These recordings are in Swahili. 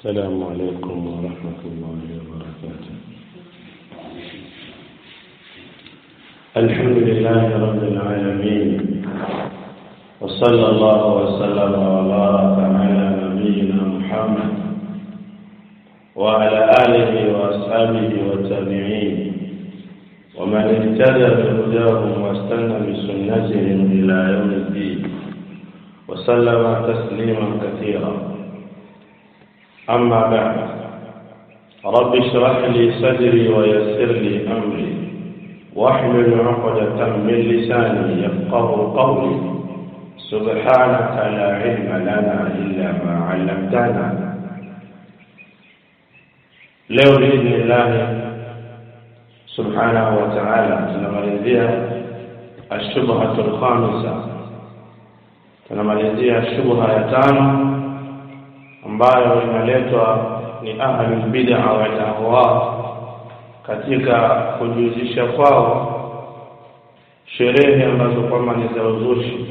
السلام عليكم ورحمة الله وبركاته الحمد لله رب العالمين وصلى الله وسلم وبارك على نبينا محمد وعلى آله وأصحابه والتابعين ومن اهتدى بهداهم واستنى بسنتهم إلى يوم الدين وسلم تسليما كثيرا أما بعد رب اشرح لي صدري ويسر لي أمري واحلل عقدة من لساني يفقه قولي سبحانك لا علم لنا إلا ما علمتنا leo biidhnillahi subhanahu wa taala tunamalizia ashubhatu lkhamisa tunamalizia shubha ya tano ambayo inaletwa ni ahlulbida walahwa katika kujihusisha kwao sherehe ambazo kwamba ni za uzushi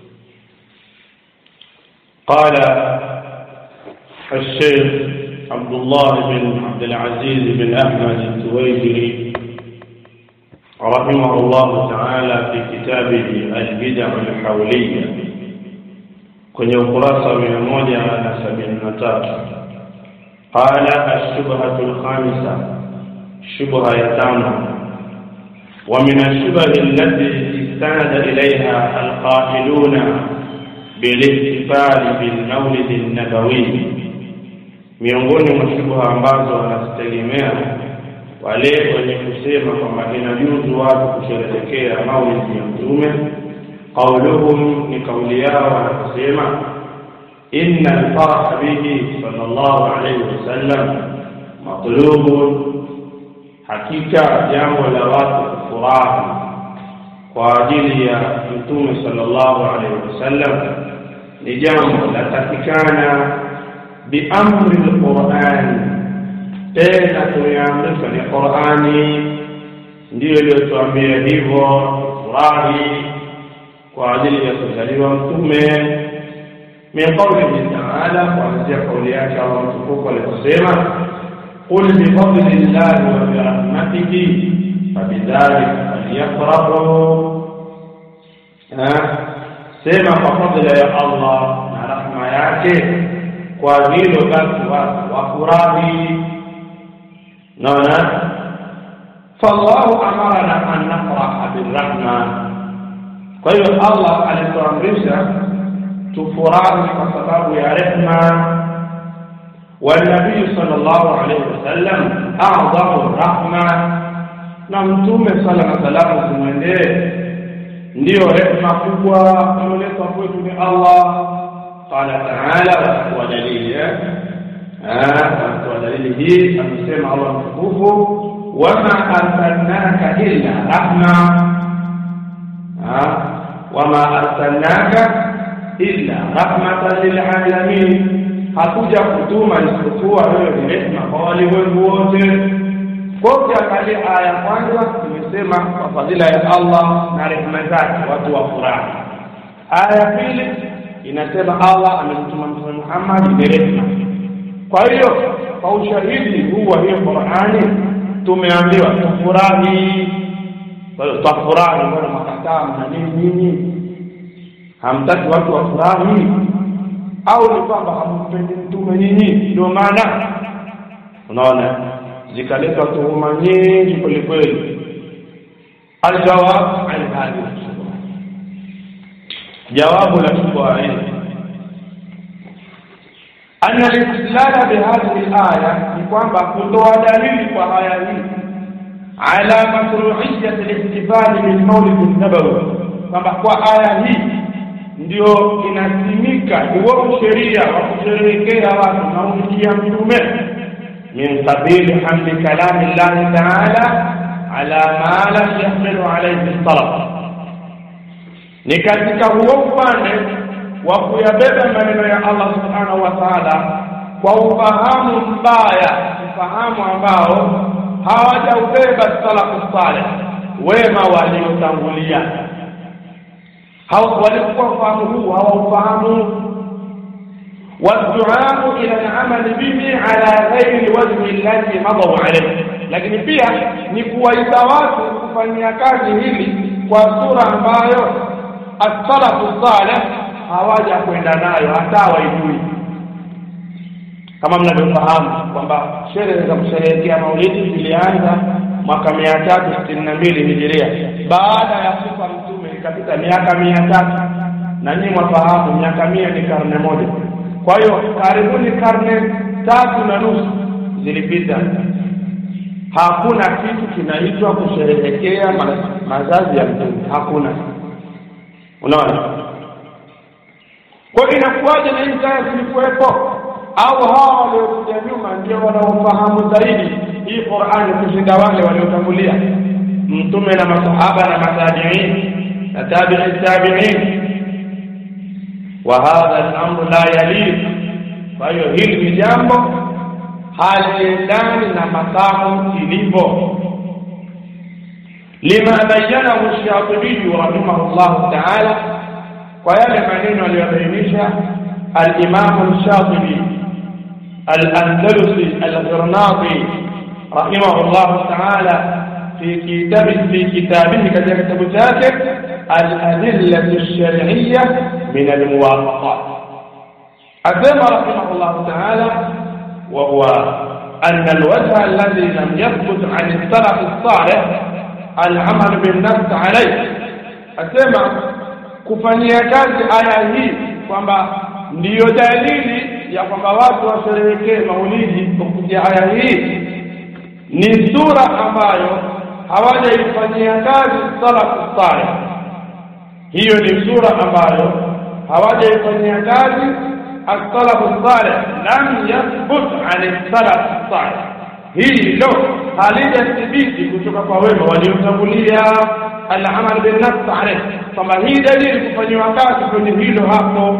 qala الشيخ عبد الله بن عبد العزيز بن أحمد التويجري رحمه الله تعالى في كتابه البدع الحولية kwenye ukurasa wa mia moja na sabini na tatu qala ashubhatu lkhamisa shubha ya tano ومن الشبه التي استند إليها القائلون بالاحتفال بالمولد النبوي miongoni mwa shubha ambazo wanazitegemea wale wenye kusema kwamba inajuzu watu kusherehekea maulidi ya mtume qauluhum ni kauli yao wanakusema inna alfaraha bihi sallallahu alayhi wasallam matlubun hakika jambo la watu kufurahi kwa ajili ya mtume sallallahu alayhi wasallam ni jambo latakikana biamri lqurani tena tumeamrishwa ni qurani ndiyo iliyotuambia hivyo furahi kwa ajili ya kuzaliwa mtume min qaulihi taala kuanzia kauli yake allah mtukufu aliposema qul bifadli llahi wa birahmatihi fabidhalika falyafrahu sema kwa fadla ya allah na rahma yake kwa hilo basi watu wafurahi naona fallahu amarana an nafraha birrahma kwa hiyo allah alituamrisha tufurahi kwa sababu ya rehma والنبي صلى الله عليه وسلم أعظم الرحمة na mtume sala na salamu zimwendee ndiyo rehma kubwa ameletwa kwetu ni allah qala taala wa dalili wa dalili hii amesema allah mtukufu wama arsalnaka illa rahma wama arsalnaka illa rahmatan lilalamin, hatuja kutuma isipokuwa wewe ni rehema kwa walimwengu wote. Kwa ukiangalia aya kwanza tumesema kwa fadhila ya Allah na rehema zake watu wafurahi. Aya pili inasema Allah amemtuma Mtume Muhammad ni rehema. Kwa hiyo kwa ushahidi huu wa hiyo Qur'ani tumeambiwa tufurahi. Kwa hiyo twafurahi, mbona makataa mna nini nyinyi? hamtaki watu wafurahi au ni kwamba hampendi mtume nyinyi ndio maana unaona zikaleta tuhuma nyingi kweli kweli aljawab an hadhihi shubha jawabu la shubha hii أن الاستدلال بهذه الآية يقوم بقطوع دليل وآية على مشروعية الاحتفال بالمولد النبوي kwamba kwa aya hii ndio inasimika huo sheria wa kusherehekea watu maulidi ya mtume min sabili hamdi kalami llahi taala ala ma lam yahmilu alaihi talab ni katika huo upande wa kuyabeba maneno ya allah subhanahu wa taala kwa ufahamu mbaya ufahamu ambao hawajaubeba salafu saleh wema waliotangulia walikuwa ufahamu huu hawaufahamu والدعاء إلى العمل به على غير الوجه الذي مضوا عليه lakini pia ni kuwaita watu kufanyia kazi hili kwa sura ambayo as-salafu salih hawaja kwenda nayo hata waijui kama mnavyofahamu kwamba sherehe za kusherehekea maulidi zilianza mwaka mia tatu sitini na mbili hijiria baada ya kufa mtume ikapita miaka mia tatu na nyinyi mwafahamu miaka mia ni karne moja kwa hiyo karibuni karne tatu na nusu zilipita hakuna kitu kinaitwa kusherehekea ma mazazi ya mtume hakuna unaona kwa inakuwaje na hizi aya zilikuwepo au hawa waliokuja nyuma ndio wanaofahamu zaidi hii Qur'ani kushinda wale waliotangulia mtume na masahaba na matabiin na tabi'i tabi'in wa hadha al-amru la yalid kwa hiyo hili ni jambo haliendani na makamu ilivyo lima bayyanahu ash-shatibi rahimahullah ta'ala kwa yale maneno aliyobainisha al-imam al-shatibi al-andalusi al-ghirnati rahimahullah ta'ala في كتاب في كتابه كذا كتاب ذاك الأدلة الشرعية من الموافقات أثنى رحمه الله تعالى وهو أن الوجه الذي لم يثبت عن السلف الصالح العمل بالنفس عليه أسمع kufanyia kazi aya hii kwamba ndiyo dalili ya kwamba watu washerehekee maulidi kupitia aya hii ni sura ambayo hawajaifanyia kazi salafu salih hiyo ni sura ambayo hawajaifanyia kazi as-salafu salih lam yathbut an as-salaf salih hilo halijathibiti kutoka kwa wema waliotangulia al-amal bin nafs alayh kwamba hii dalili kufanyiwa kazi kwenye hilo hapo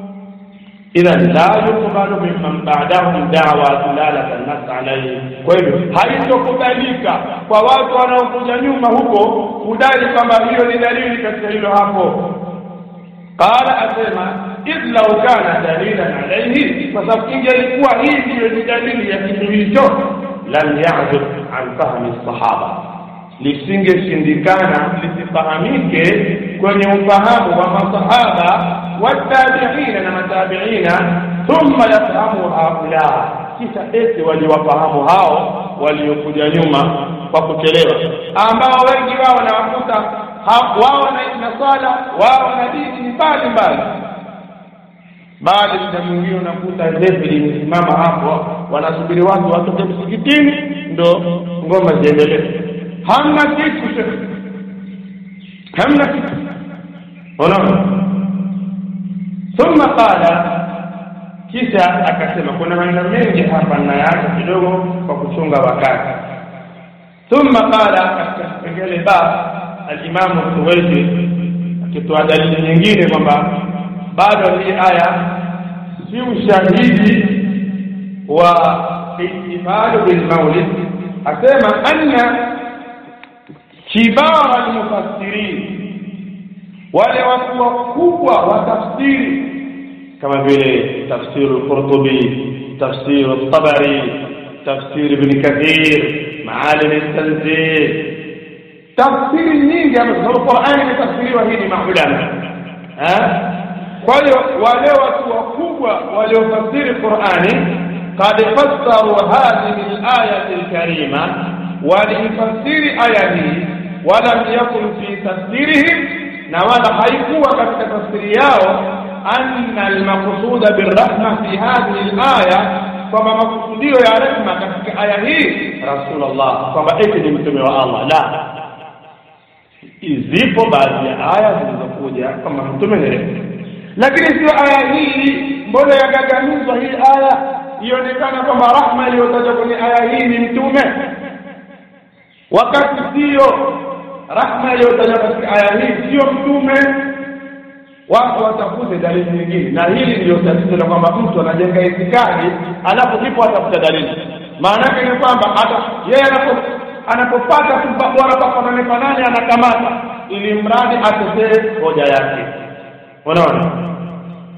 idhan la yuqbalu mimman ba'dahum da'wa dilalata an-nas alayhi kwa hivyo haitokubalika kwa watu wanaokuja nyuma huko kudai kwamba hiyo ni dalili katika hilo hapo qala asema idh law kana dalilan alayhi kwa sababu ingelikuwa hii ndiyo ni dalili ya kitu hicho lam ya'jub an fahmi sahaba lisingeshindikana lisifahamike kwenye ufahamu wa masahaba watabiina na matabiina thumma yafahamu haula kisha eti waliwafahamu hao waliokuja nyuma kwa kuchelewa ambao wengi wao nawakuta wao na swala wao na dini mbali mbali baada muda mwingine unakuta zefu limesimama hapo wanasubiri watu watoke msikitini ndo ngoma ziendelee hamna kitu shekhe hamna kitu unaona thumma qala kisha akasema kuna maneno mengi hapa nayaacha kidogo kwa kuchunga wakati thumma qala katika kipengele ba alimamu suwaidi akitoa dalili nyingine kwamba bado hii aya si ushahidi wa ihtifalu bilmaulid asema anna kibara almufassirin wale watu wakubwa wa tafsiri kama vile tafsiru al-Qurtubi tafsiru al-Tabari tafsir ibn Kathir maalim al-Tanzil tafsiri nyingi ambazo Qur'ani imetafsiriwa hii ni maulama kwa hiyo wale watu wakubwa waliofasiri Qur'ani قد فسروا هذه الآية الكريمة ولفسير آية ولم يكن في تفسيرهم na wala haikuwa katika tafsiri yao anna almaqsuda birrahma fi hadhihi alaya kwamba makusudio ya rehma katika aya hii rasulullah kwamba eti ni mtume wa Allah la zipo baadhi ya aya zilizokuja kwamba mtume ni rehma lakini sio aya hii mbona yagaganizwa hii aya ionekana kwamba rahma iliyotajwa kwenye aya hii ni mtume wakati sio rahma iliyotajwa katika aya hii sio mtume watu watafute dalili nyingine na hili ndio tatizo la kwamba mtu anajenga itikadi alafu ndipo atafuta dalili maana yake ni kwamba hata yeye anapo anapopata tu bora pafanane fanane anakamata ili mradi atetee hoja yake unaona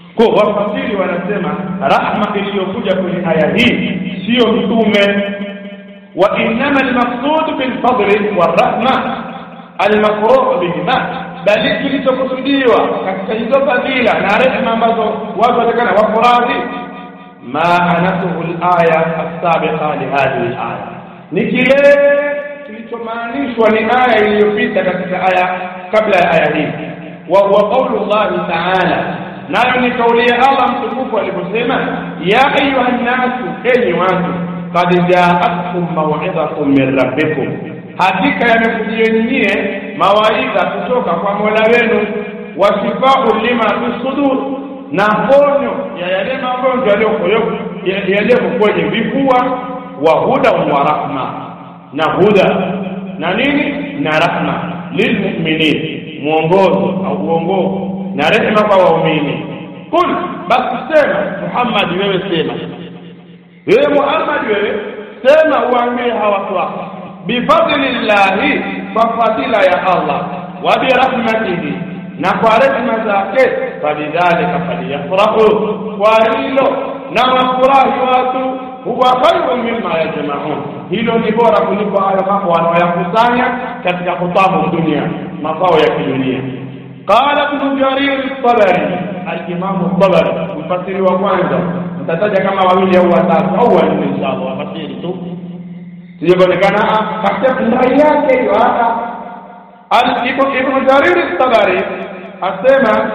kwa wafasiri wanasema rahma iliyokuja kwenye aya hii siyo mtume wa innama almaqsud bilfadli warahma almafruh bihima bali kilichokusudiwa katika hizo fadhila na rehema ambazo watu watakana wafurahi ma anatuhu alaya assabiqa lihadhihi alaya ni kile kilichomaanishwa ni aya iliyopita katika aya kabla ya aya hii wa huwa qaulu llahi taala nayo ni kauli ya allah mtukufu aliposema ya ayuha nnasu enyi watu qad jaatkum mawidhatun min rabbikum hakika yamekujieni nyie mawaidha kutoka kwa mola wenu wasifau lima fi sudur na ponyo ya yale magonjwa yaliyoko kwenye vifua wa huda wa rahma na huda na nini na rahma lilmuminin mwongozo au uongofu na rehema kwa waumini kul basi sema muhammadi wewe sema wewe muhammadi wewe sema uambie hawa watu wako bifadlillahi kwa fadhila ya allah wa birahmatihi na kwa rehema zake falidhalika falyafrahu kwa hilo na wafurahi watu huwa khairu mimma yajmaun hilo ni bora kuliko hayo mambo wanaoyakusanya katika kutabu dunia mafao ya kidunia qala ibn jarir at-tabari al-imam at-tabari mfasiri wa kwanza mtataja kama wawili au watatu au wanne inshallah wafasiri tu sijaonekana katika rai yake hiyo hata ibn jarir at-tabari asema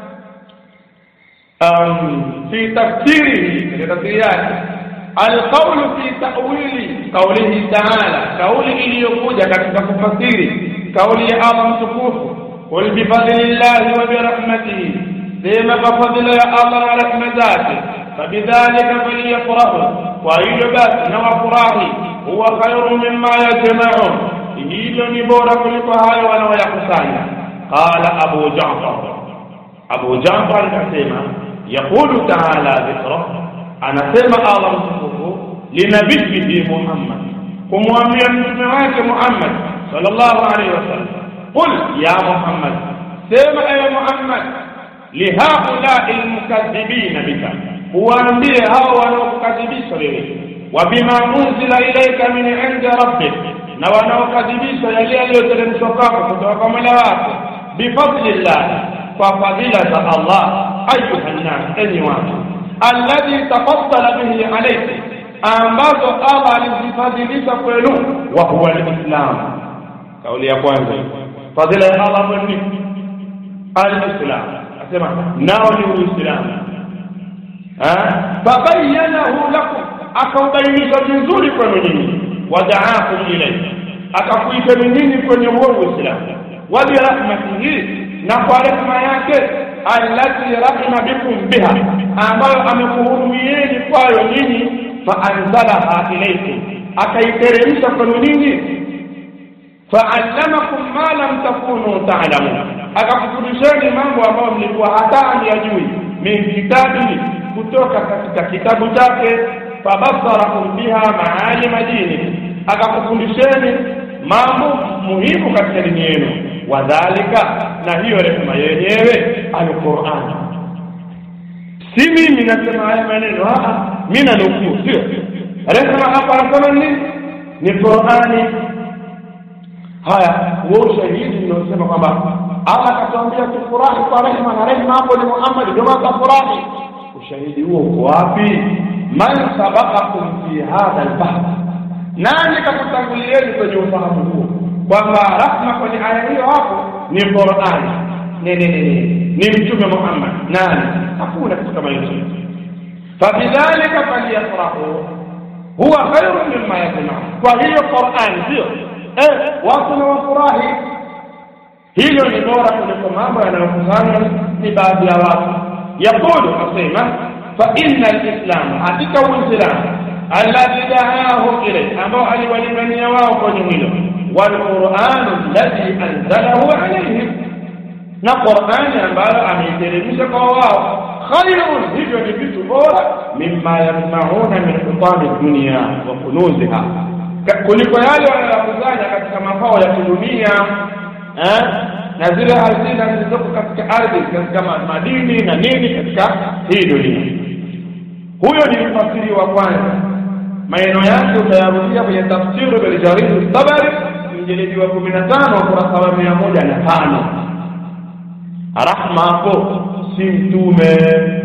في تفسيره في تفسيرات القول في تأويل قوله تعالى قول iliyokuja katika kufasiri kauli ya Allah mtukufu qul bifadlillahi wa birahmatihi sema kwa fadhila ya Allah na rehema zake fabidhalika falyafrahu kwa hilo basi na wafurahi huwa khairu mimma yajmaun hilo ni bora kuliko hayo wanaoyakusanya qala abu jafar abu jafar akasema yaqulu taala dhikra anasema allah mtukufu linabiyihi muhammad kumwambia mtume wake muhammad sallallahu alaihi wasallam qul ya muhammad sema ewe muhammad lihaulai lmukadhibina bika uwaambie hao wanaokukadhibisha wewe wa bima unzila ilaika min indi rabbik na wanaokadhibisha yale yaliyoteremshwa kwako kutoka kwa mola wako bifadlillah kwa fadhila za allah ayuha nnas enyi watu alladhi tafaddala bihi alaykum ambazo allah alizifadhilisha kwenu wa huwa lislam kauli ya kwanza fadhila ya allah ni alislam asema nao ni uislamu fabayanahu lakum akaubainisha vizuri kwenu nyinyi wadaakum ilayhi akakuiteni nyinyi kwenye huo uislamu wa birahmatihi na kwa rehema yake allati rahima bikum biha ambayo amekuhurumieni kwayo nyinyi faanzalaha ilaykum akaiteremsha kwenu nyinyi faallamakum ma lam takunu ta'lamun akakufundisheni mambo ambayo mlikuwa hata hamyajui min kitabihi kutoka katika kitabu chake fabasarakum biha maalima dini akakufundisheni mambo muhimu katika dini yenu wadhalika na hiyo rehema yenyewe alquran si mimi nasema haya maneno mi nanukuu sio rehema hapa anasema nini ni qurani haya huo ushahidi unaosema kwamba allah akatuambia tufurahi kwa rehema na rehema hapo ni muhammadi ndio maana tafurahi ushahidi huo uko wapi man sabaqakum fi hadha albahr nani kakutangulieni kwenye ufahamu huo kwamba rahma kwenye aya hiyo hapo ni qurani ni ni ni ni mtume muhammad nani hakuna kitu kama hicho fabidhalika falyafrahu huwa khairu mimma yajmaun kwa hiyo qurani sio eh watu na wafurahi hilo ni bora kuliko mambo yanayokusanywa ni baadhi ya watu yaqulu asema fa inna alislam hakika uislamu alladhi daahu ilayhi ambao aliwalingania wao kwenye hilo walquranu alladhi anzalahu alayhim na qurani ambayo ameiteremsha kwa wao khairun hivyo ni vitu bora mimma yasmauna min hutami dunia wa kunuziha kuliko yale wanayokusanya katika mafao ya kidunia na na zile hazina zilizoko katika ardhi katika madini na nini katika hii dunia huyo ni mfasiri wa kwanza maneno yake utayarudia kwenye tafsiri biljaridi tabari mjeledi wa kumi na tano ukurasa wa mia moja na tano rahma hapo si mtume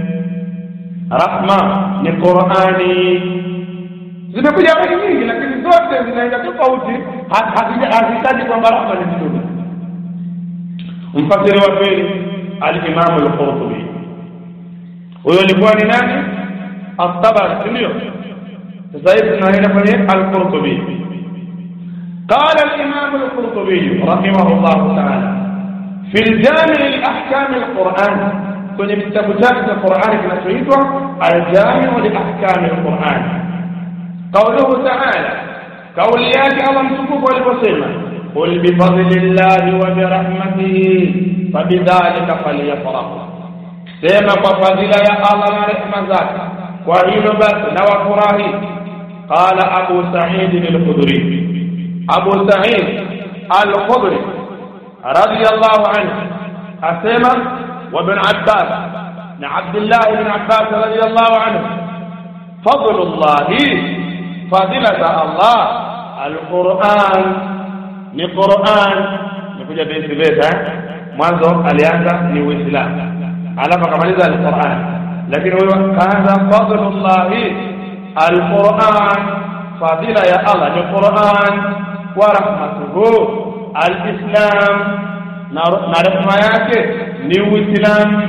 rahma ni qurani zimekuja habari nyingi lakini zote zinaenda tofauti hazitaji kwamba rahma ni mtume mfasiri wa pili alimamu lqurtubi huyo alikuwa ni nani الطبري سنيو زيد بن هنا فني القرطبي قال الإمام القرطبي رحمه الله تعالى في الجامع لأحكام القرآن كن بتبتات القرآن كما تريدوا الجامع لأحكام القرآن قوله تعالى قول ياك الله مسكوك والبصيمة قل بفضل الله وبرحمته فبذلك فليفرحوا سيما فضل يا الله ورحمة ذاك kwa hilo basi na wafurahi qala abu sa'id al-khudri abu sa'id al-khudri radiyallahu anhu asema wa ibn abbas na abdullah ibn abbas radiyallahu anhu fadlullah fadilata allah al-quran ni quran nikuja basi basi mwanzo alianza ni uislamu alafu akamaliza al-quran lakini huyo kaanza fadlullahi alquran fadila ya allah ni quran wa rahmatuhu alislam na rehma yake ni uislamu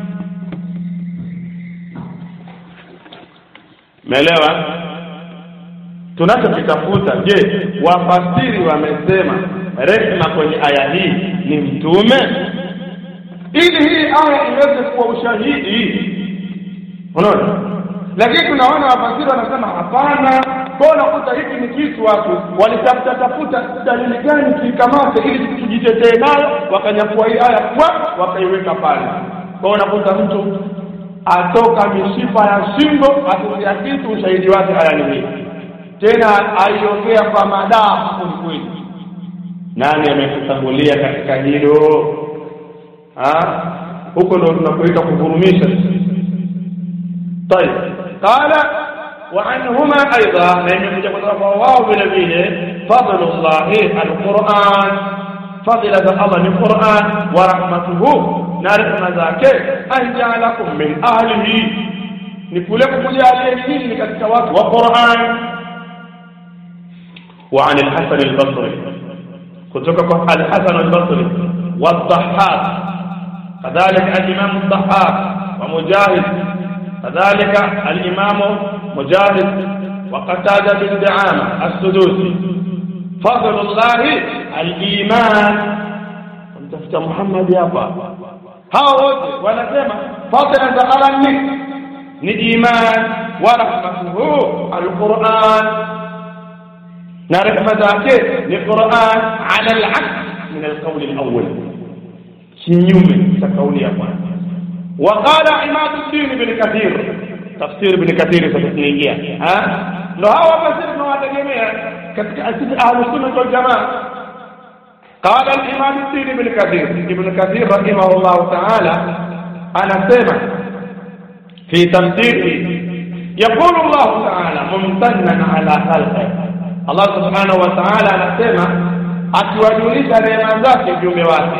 meelewa tunachokitafuta je wafasiri wamesema rehma kwenye aya hii ni mtume ili hii aya iweze kuwa ushahidi unaona lakini tunaona wafasiri wanasema hapana kwa unakuta hiki ni kitu watu walitafuta tafuta dalili gani tuikamate ili tujitetee nayo wakanyakua hii aya kwa wakaiweka pale kwa unakuta mtu atoka mishipa ya shingo atutia kitu ushahidi wake aya ni hii tena aiongea kwa madaa kweli nani amekutangulia katika hilo huko ndo tunapoita kuvurumisha طيب قال وعنهما ايضا لان يجب واو بنبيه فضل الله القران فضل الله القران ورحمته نرحم ذاك ان جعلكم من اهله نقول kujalia nyinyi katika watu wa Qur'an وعن الحسن البصري كتبك الحسن البصري والضحاك كذلك الإمام الضحاك ومجاهد كذلك الإمام مجاهد وقتادة بن دعامة السدوسي فضل الله الإيمان متفت محمد يابا hao wote wanasema fadhila za Allah ni ni iman wa rahmatuhu alquran na rehma zake ni quran ala alaks min alqawl alawwal kinyume cha kauli ya kwanza وقال عماد الدين بن كثير تفسير ابن كثير ستنيجيا ها لو هو فسر tunawategemea katika asili ahlu sunna wal jamaa قال الإمام الدين بن كثير ابن كثير رحمه الله تعالى أنا سمع في تفسيره يقول الله تعالى ممتنا على خلقه الله سبحانه وتعالى anasema akiwajulisha neema zake viumbe wake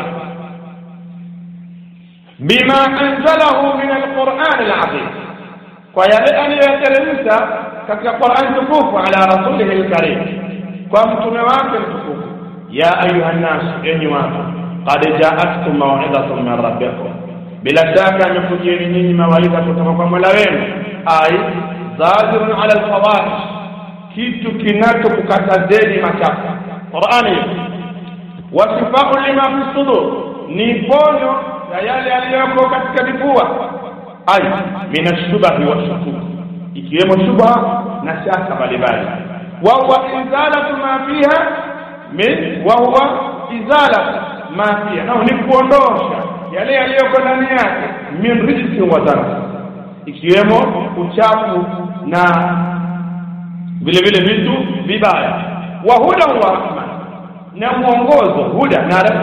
bima anzalahu min alquran alazim kwa yale aliyoyateremsha katika Qur'an tukufu ala rasulihi alkarim kwa mtume wake mtukufu ya ayuha nnas enyi watu qad jaatkum maw'idhatun min rabbikum bila shaka amekujieni nyinyi mawaidha kutoka kwa mola wenu ai zajirun ala alfawahish kitu kinachokukatazeni machafu qurani wasifau lima fi sudur ni ponyo ya yale yaliyoko katika vifua ai min ashubahi washukuki ikiwemo shubha na shaka mbalimbali wa huwa izalatu ma fiha min wa huwa izalatu ma fiha nao ni kuondosha yale yaliyoko ndani yake min rijsi wa dharr ikiwemo uchafu na vile vile vitu vibaya wa huda wa rahma na mwongozo huda na rehma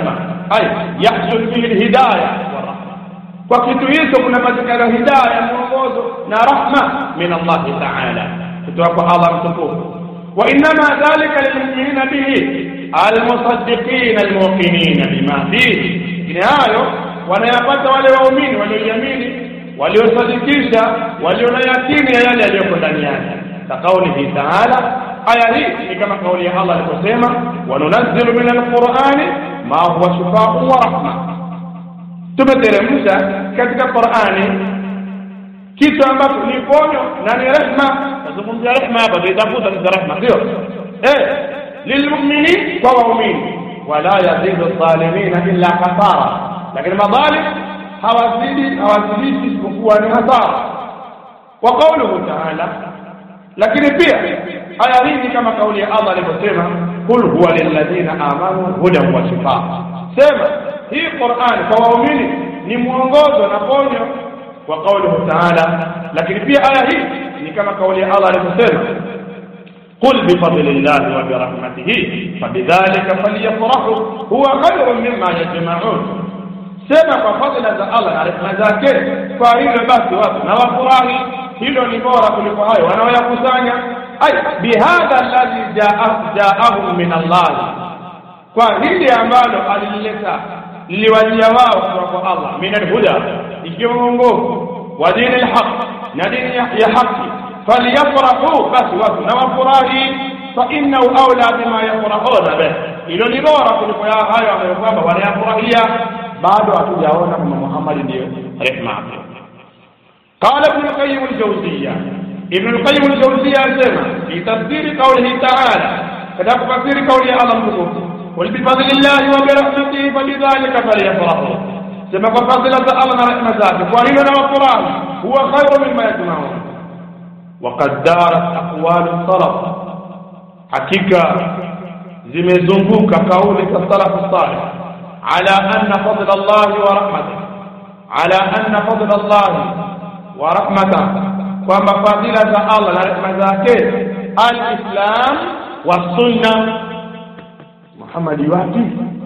ay yahsul fihi lhidaya kwa kitu hicho kunapatikana hidaya mwongozo na rahma min allahi taala kutoka kwa allah mtukufu وإنما ذلك للمؤمنين به المصدقين الموقنين بما فيه ni hayo wanayapata wale waumini walioiamini waliosadikisha walio na yakini ya yale yaliyoko ndani yake kaqaulihi taala aya hii ni kama kauli ya allah aliposema wanunazzilu min alqurani ma huwa shifaun wa rahma tumeteremsha katika qurani kitu ambacho ni ponyo na ni rehma tazungumzia rehma hapa tuitafuta sasa rehma sio eh lilmuminin kwa waumini wala yazidu dhalimina illa khasara lakini madhalim hawazidi hawazidi isipokuwa ni hasara wa qawluhu ta'ala lakini pia aya hii ni kama kauli ya Allah aliposema kul huwa lilladhina amanu hudan wa shifaa sema hii Qur'an kwa waumini ni mwongozo na ponyo wa qawluhu ta'ala lakini pia aya hii ni kama kauli ya Allah aliposema قل بفضل الله وبرحمته فبذلك فليفرحوا هو خير مما يجمعون sema kwa fadhila za Allah na rehema zake kwa hilo basi watu na wafurahi hilo ni bora kuliko hayo wanaoyakusanya ay bihadha alladhi jaahum min Allah kwa hili ambalo alilileta liliwajia wao kutoka kwa Allah min alhuda ikiwa mwongozo wa dini alhaq na dini ya haki falyafrahu basi watu na wafurahi fa innahu aula bima yafrahuna bih hilo ni bora kuliko hayo ambayo kwamba wanayafurahia bado hatujaona kwamba Muhammad ndiyo rehma yake qala ibn al-qayyim al-jawziyya ibn al-qayyim al-jawziyya asema fi tafsiri qawlihi ta'ala katika kufasiri kauli ya Allah mtukufu qul bi fadlillahi wa bi rahmatihi falidhalika falyafrahu sema kwa fadhila za Allah na rehema zake kwa hilo na wafurahi huwa khairu mimma yajma'un وقد دارت أقوال السلف حقيقة zimezunguka kauli za salafu salih ala anna fadla Allah wa rahmatah ala anna fadla Allah wa rahmatah kwamba fadhila za Allah na rehema zake al-Islam wa sunna Muhammad wapi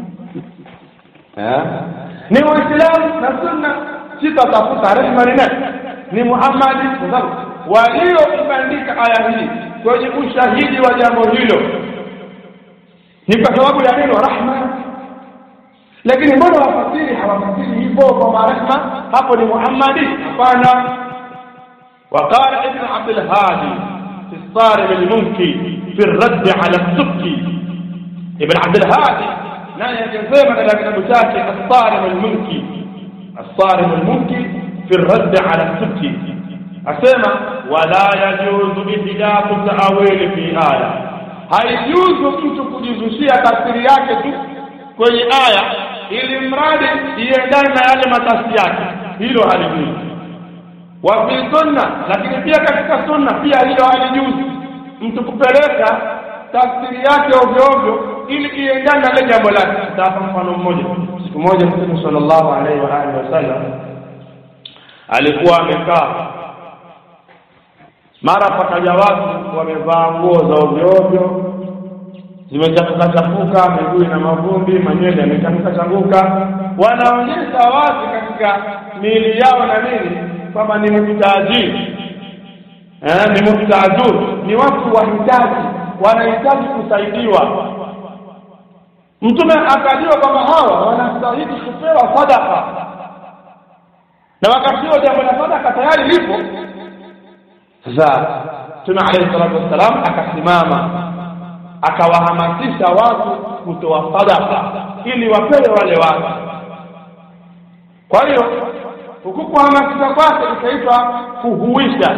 ni Uislamu na sunna sitatafuta rehema ni nani ni Muhammad walioibandika aya hii kwenye ushahidi wa jambo hilo ni kwa sababu ya neno rahma lakini mbona wafasiri hawafasiri hivyo kwamba rehma hapo ni muhammadi hapana وقال ابن عبد الهادي في الصارم المنكي في الرد على السبكي ابن عبد الهادي نحن يجزم على كتاب شاكي الصارم المنكي الصارم المنكي في الرد على السبكي أسمع ولا يجوز إحداث التأويل في آية haijuzu mtu kujizushia tafsiri yake tu kwenye aya ili mradi iendane na yale matafsiri yake hilo halijuzu wa fi sunna lakini pia katika sunna pia hilo halijuzu mtu kupeleka tafsiri yake ovyo ovyo ili iendane na ile jambo lake nitawapa mfano mmoja siku moja mtume sallallahu alaihi wa alihi wasallam alikuwa amekaa mara pakaja watu wamevaa nguo za ovyo ovyo zimechafuka chafuka miguu na mavumbi manywele yamechafuka chafuka wanaonyesha wazi katika miili yao na nini kwamba ni muhtajiri eh, ni muhtajur ni watu wahitaji wanahitaji kusaidiwa mtume akajua kwamba hawa wanastahili kupewa sadaka na wakati huo jambo la sadaka tayari lipo sasa Mtume alayhi salatu wassalam akasimama akawahamasisha watu kutoa sadaka ili wapewe wale watu. Kwa hiyo huku kuhamasisha kwake ikaitwa kuhuisha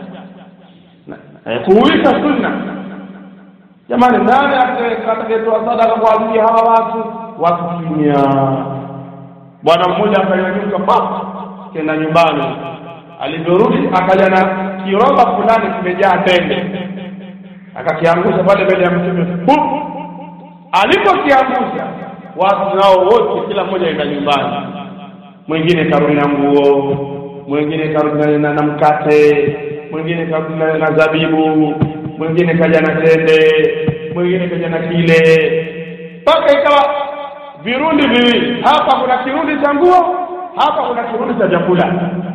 eh, kuhuisha sunna. Jamani, nani atakayetoa sadaka kwa ajili ya hawa watu? Watu kimya. Bwana mmoja akanyanyuka pa kenda nyumbani alivyorudi akaja na kiroba fulani kimejaa tende akakiangusha pale mbele ya mtume alipokiangusha watu nao wote kila mmoja aenda nyumbani mwingine karudi na nguo mwingine karudi na, na mkate mwingine karudi na, na zabibu mwingine kaja na tende mwingine kaja na kile mpaka ikawa virundi viwili hapa kuna kirundi cha nguo hapa kuna kirundi cha chakula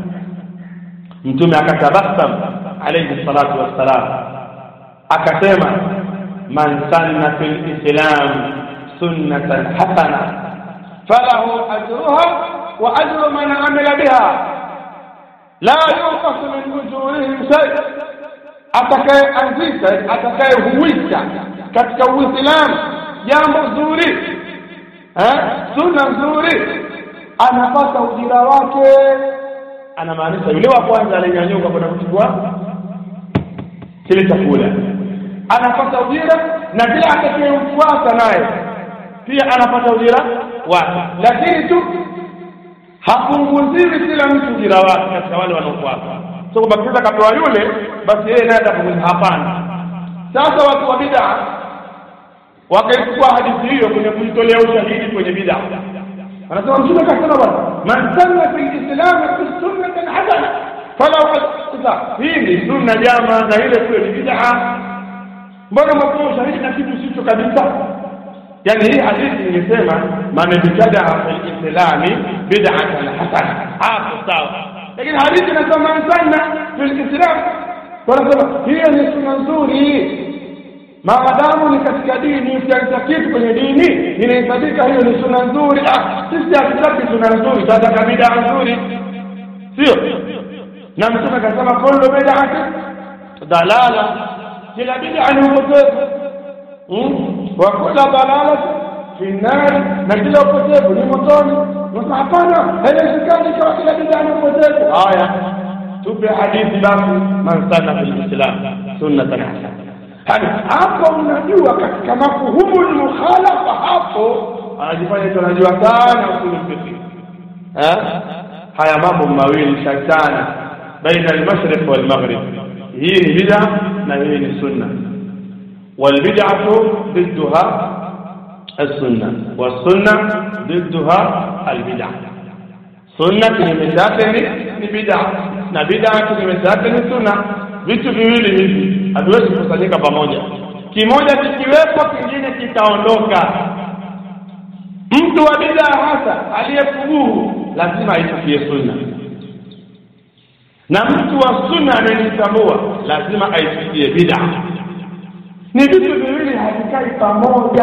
mtume akatabasam alayhi salatu wassalam akasema man sanna fil islam sunnatan hasana falahu ajruha wa ajru man amila biha la yunqasu min ujurihim shay atakayeanzisha atakayehuisha katika uislamu jambo zuri eh, sunna nzuri anapata ujira wake anamaanisha yule wa kwanza alinyanyuka kwenda kuchukua kile chakula anapata ujira na kila atakayemfuata naye pia anapata ujira wake lakini tu hapunguziwi kila mtu ujira wake katika wale wanaofuata so kwamba kisa kapewa yule basi yeye naye atapunguza hapana sasa watu wa bid'a wakaichukua hadithi hiyo kwenye kujitolea ushahidi kwenye bid'a anasema mtume akasema bwana man sanna fi lislam sunnatan hasana falau sasa hii ni sunna jama na ile kule ni bid'a mbona mwakuwa ushahidi na kitu sicho kabisa yani hii hadithi ingesema man ibtadaa fi lislami bid'atan hasana hapo sawa lakini hadithi inasema man sanna fi lislam wanasema hiyo ni sunna nzuri maadamu ni katika dini ukianza kitu kwenye dini inahesabika hiyo ni sunna nzuri ah sisi hatutaki sunna nzuri tunataka bid'a nzuri sio na mtume akasema kullu bid'ati dalala kila bid'a ni upotevu wa kula dalala fi nar na kila upotevu ni motoni sasa hapana haiwezekani kwa kila bid'a ni upotevu haya tupe hadithi basi man sana fil islam sunnatan hasana yani hapo unajua katika mafuhumu mukhalafa hapo anajifanya tu anajua sana usul fiqh eh haya mambo mawili shatana baina al-mashriq wal maghrib hii ni bid'a na hii ni sunna wal bid'atu ضدها السنة والسنة ضدها البدع sunna kinyume chake ni ni bid'a na bid'a kinyume chake ni sunna vitu viwili hivi haviwezi kukusanyika pamoja kimoja kikiwepo kingine kitaondoka mtu wa bid'a hasa aliyefuguhu lazima aichukie sunna na mtu wa sunna anayejitambua lazima aichukie bid'a ni vitu viwili havikai pamoja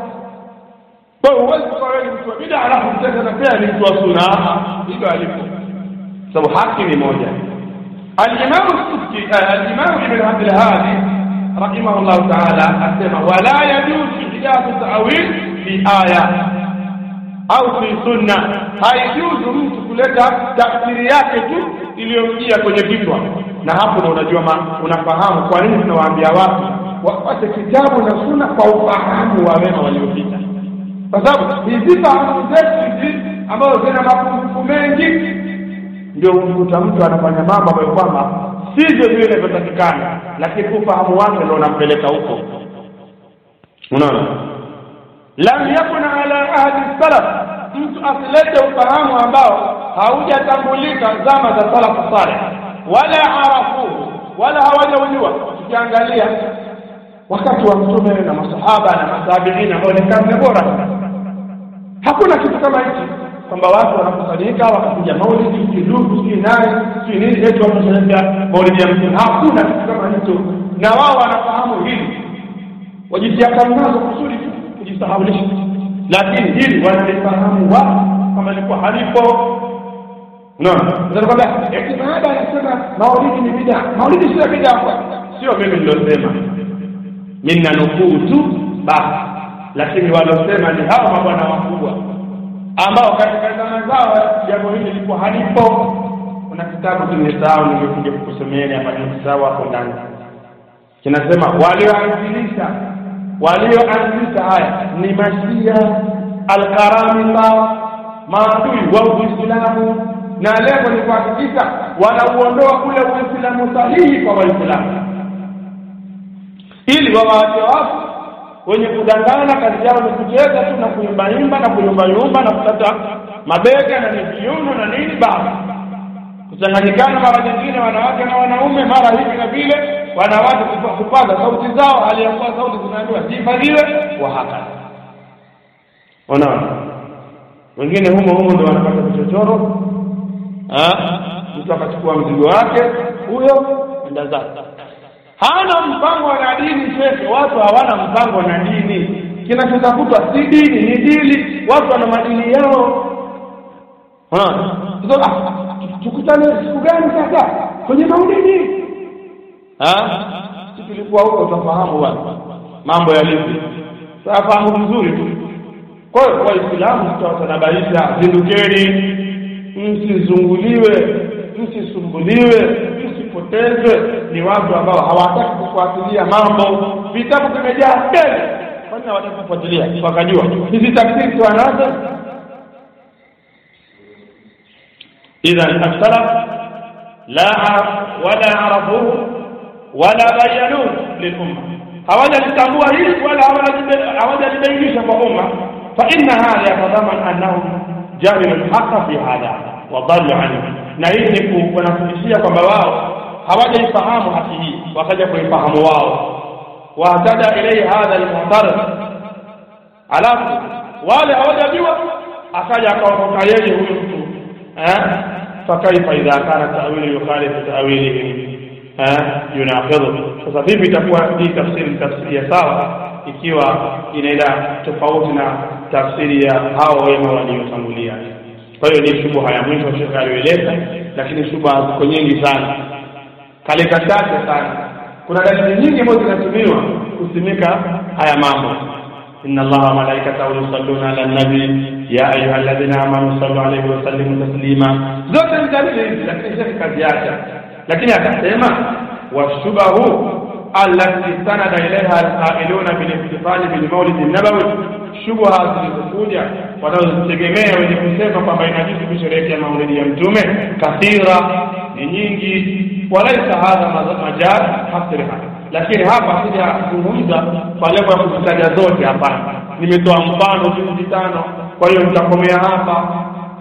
kwa hiyo huwezi kuwa wewe ni mtu wa bid'a alafu mtenda na pia ni mtu wa sunna hivyo alipo sababu haki ni moja الإمام السبكي الإمام ابن عبد الهادي رحمه الله تعالى أسمى ولا يجوز إحداث تأويل في آية أو في سنة haijuzu mtu kuleta tafsiri yake tu iliyomjia kwenye kichwa na hapo ndo unajua unafahamu kwa nini tunawaambia watu wapate kitabu na sunna kwa ufahamu wa wema waliopita kwa sababu hizi fahamu zetu hizi ambazo zina mapungufu mengi ndio umkuta mtu anafanya mambo ambayo kwamba sivyo vile inavyotakikana lakini ufahamu wake ndio unampeleka huko unaona lam yakun ala ahdi salaf mtu asilete ufahamu ambao haujatambulika zama za salafu saleh wala arafuhu wala hawajaujua tukiangalia wakati wa mtume na masahaba na matabiina ambao ni karne bora hakuna kitu kama hichi kwamba watu wanakusanyika wakapiga maulidi kidugu sijui nani sijui nini eti watu wanasherehekea maulidi ya mtume hakuna kitu kama hicho na wao wanafahamu hili wajijiakamnazo kusudi tu kujisahaulisha lakini hili wanalifahamu wao kama ilikuwa halipo unaona kwamba eti baada anasema maulidi ni bid'a maulidi sio bid'a sio mimi nilosema mimi nanukuu tu basi lakini walosema ni hawa mabwana wakubwa ambao katika zama zao jambo hili lilikuwa halipo kuna kitabu kimesahau nimekuja kukusomeeni hapa nimesahau hapo ndani kinasema walioanzilisha walioanzilisha haya ni mashia alkaramita maadui wa uislamu na lengo ni kuhakikisha wanauondoa ule uislamu sahihi kwa waislamu ili wawaache watu wenye kudangana kazi yao ni kucheza tu na kuyumbayumba na kuyumbayumba na kukata mabega na viuno na nini basi kuchanganyikana mara nyingine wanawake na wanaume mara hivi na vile wanawake kupaza sauti zao hali ya kuwa sauti zinaambiwa zihifadhiwe wa hakadha unaona wengine humo humo ndo wanapata vichochoro mtu akachukua mzigo wake huyo enda zake hana mpango na dini shekhe watu hawana mpango na dini kinachotafutwa si dini ni dili watu wana madini yao tukutane siku gani sasa kwenye maulidi si tulikuwa huko tutafahamu bwana mambo yalivyo tafahamu vizuri tu kwa hiyo waislamu tutawatanabaisha zindukeni msizunguliwe msisumbuliwe msipotezwe ni watu ambao hawataki kufuatilia mambo vitabu vimejaa tele kwani hawataki kufuatilia wakajua hizi tafsiri tu anazo idhan assalaf la wala arafuhu wala bayanuhu lilumma hawajalitambua hili wala hawajalibainisha kwa umma fa inna hadha yatadhaman annahum jahilu lhaqa fi hadha wadallu anhu na hii ni kunafundishia kwamba wao hawajaifahamu haki hii wakaja kuifahamu wao wahtada ilaihi hadha almuhtarid alafu wale hawajajua akaja akaondoka yeye huyu mtu fakaifa idha kana tawilu yukhalifu tawilihim yunaqidhu sasa vipi itakuwa hii tafsiri tafsiri ya sawa ikiwa inaenda tofauti na tafsiri ya hao wema waliotangulia kwa hiyo ni shubha ya mwisho shekhe aliyoeleza lakini shubha ziko nyingi sana kaleka chache sana kuna dalili nyingi ambazo zinatumiwa kusimika haya mambo inna allaha wa malaikatahu yusalluna ala nabi ya ayuha alladhina amanu sallu alayhi wa sallimu taslima zote ni dalili hizi lakini shekhe kaziacha lakini akasema washubahu allati sanada ilaiha alqailuna bilihtifali bilmaulidi nabawi shubha zilizokuja wanazozitegemea wenye kusema kwamba inajuzu kusherehekea maulidi ya mtume kathira ni nyingi walaisa hadha majal hasriha lakini hapa sijazungumza kwa lengo ya kuzitaja zote hapana nimetoa mfano juzi tano kwa hiyo nitakomea hapa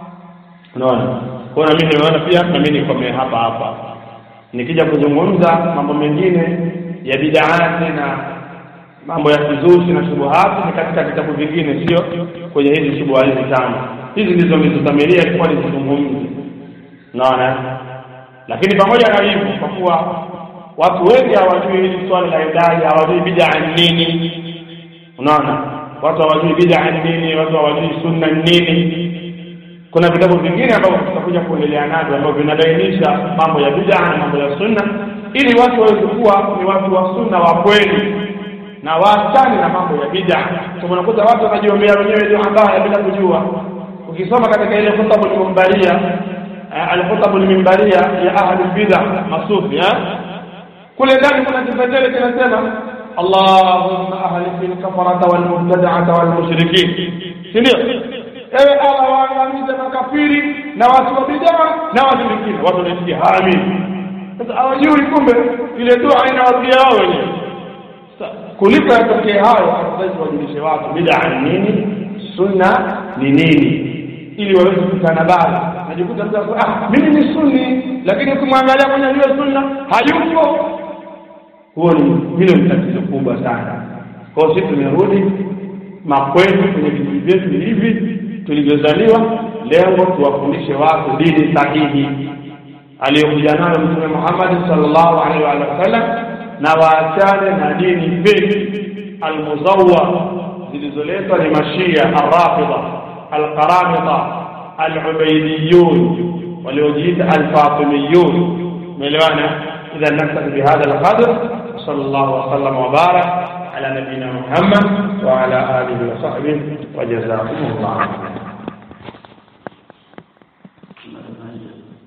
unaona kwa na mimi nimeona pia na mimi nikomee hapa hapa nikija kuzungumza mambo mengine ya bidaati na mambo ya kizushi na shubuhati ni katika vitabu vingine sio kwenye hizi shubuha hizi tano hizi ndizo nilizodhamiria ilikuwa nizizungumze naona lakini pamoja na hivyo kwa kuwa watu wengi hawajui hili swala la idadi hawajui bidaa ni nini unaona watu hawajui bidaa ni nini watu hawajui sunna ni nini kuna vitabu vingine ambavyo tutakuja kuendelea navyo ambavyo vinabainisha mambo ya bidaa na mambo ya sunna ili watu waweze kuwa ni watu wa sunna wa kweli na waachane na mambo ya bid'a. Kwa unakuta watu wanajiombea wenyewe ndio ambaya bila kujua. Ukisoma katika ile khutabu al-mimbaria al-khutabu al-mimbaria ya ahli bid'a masufi kule ndani kuna kipengele kinasema Allahumma ahlik al-kafarata wal mubtada'ata wal mushrikin, si ndio? Ewe Allah waangamize makafiri na watu wa bid'a na washirikina. Watu wanasikia amin. Sasa hawajui kumbe ile dua inawarudia wao wenyewe kuliko yatokee hayo afadhali wajulishe watu bid'a ni nini sunna ni nini ili waweze kutanabahi najikuta mtu ah mimi ni sunni lakini ukimwangalia kwenye hiyo sunna hayupo huo ni hilo ni tatizo kubwa sana kwa hiyo sisi tumerudi makwetu kwenye vijiji vyetu hivi tulivyozaliwa lengo tuwafundishe watu dini sahihi aliyokuja nayo mtume Muhammad sallallahu alaihi wa sallam na waachane na dini feki almuzawwa zilizoletwa ni mashia arrafida alqaramita alubaidiyun waliojiita alfatimiyun umeelewana idha naktafi bihadha alqadr صلى الله وسلم وبارك على نبينا محمد وعلى اله وصحبه وجزاكم الله خيرا